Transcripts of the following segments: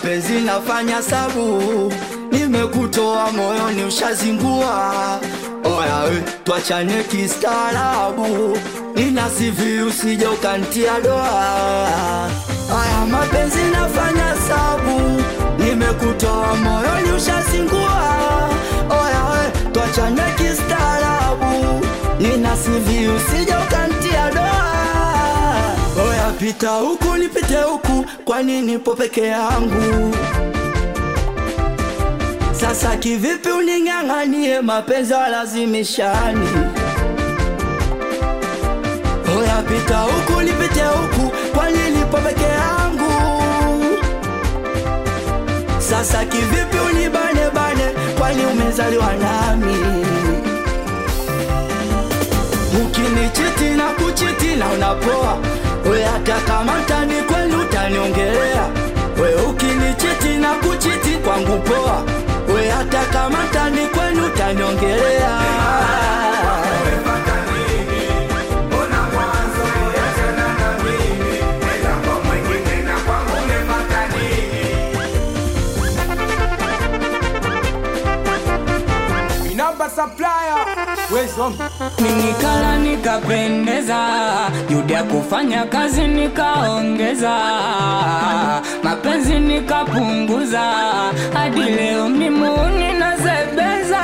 mapenzi nafanya sabu, nimekutoa moyoni ushazingua. Oya we, twachane kistaarabu, nina sivi usije ukantia doa. Aya, mapenzi nafanya sabu, nimekutoa moyoni ushazingua. Oya we, twachane kistaarabu, nina sivi usije ukantia doa. Oya pita huku nipite huku, kwani nipo peke yangu? Sasa kivipi uning'ang'anie mapenzi walazimishani? Oya pita huku nipite huku, kwani nipo peke yangu? Sasa kivipi unibane bane, kwani umezaliwa nami? Ukinichiti na kuchiti na unapoa, we hata kama mtani kwenu utaniongelea. We ukinichiti na kuchiti kwangu poa, we hata kama mtani kwenu utaniongelea. Inamba supplier, wezo Ninikala nikapendeza, juhudi ya kufanya kazi nikaongeza, mapenzi nikapunguza, hadi leo mimuni nazebeza,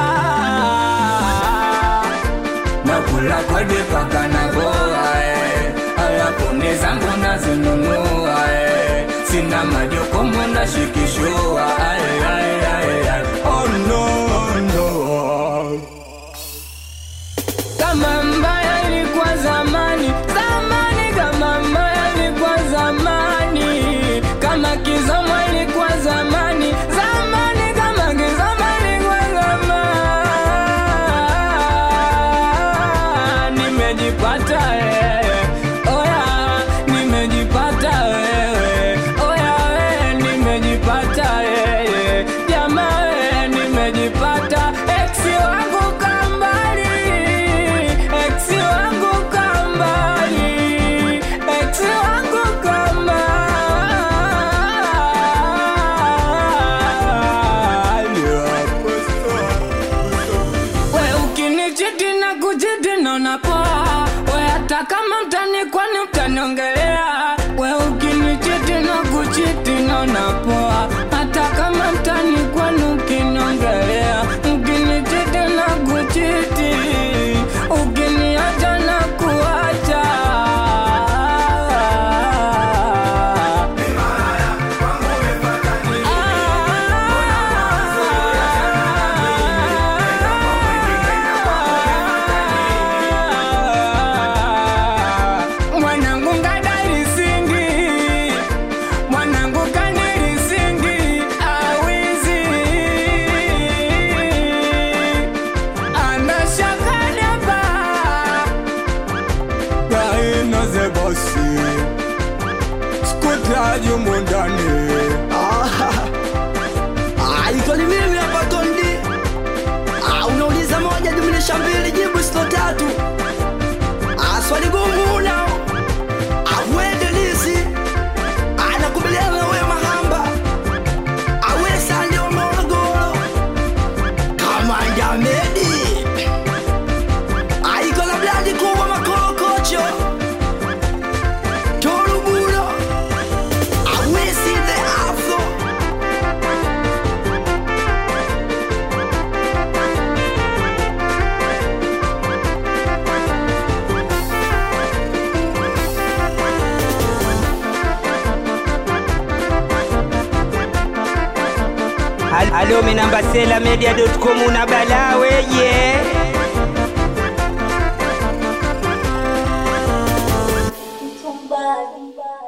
nakula kodi paka na boa eh. alafu ni zangu nazinunua eh. sina majukumu nashikishua ay, ay, ay, ay. Oh, no, no. Kama mbaya ilikuwa zamani, zamani, kama mbaya ilikuwa zamani, kama kizomo ilikuwa zamani, zamani, kama kizomo ilikuwa zamani. Nimejipata wewe, oya, nimejipata wewe, oya, wewe, nimejipata wewe, jamaa wewe, nimejipata ex wangu kambali, ex wangu kambali, ex wangu kambali. We ukinichiti na kuchiti naona poa, we hata kama mtani kwani utaniongelea. We ukinichiti na kuchiti naona poa, hata kama mtani kwani ukiniongelea. Ukinichiti na kuchiti, ukiniacha na kuacha. Mwanangu ngadari singi, mwanangu kanili singi, awizi anashakadaba gaino ze bosi skutaji mundani Ah, iko ni mimi hapa Tondi. Ah, unauliza moja jumlisha mbili jibu sito tatu. Ah, swali gumu unao. Ah, wende lisi. Ah, nakubaliana na wewe mahamba. Ah, wewe sande wa Morogoro. Kama Jamedi. Ah, iko na bladi kubwa makorokocho. Toruburo. Ah, we see the afro. Alo minamba sela media.com una bala weye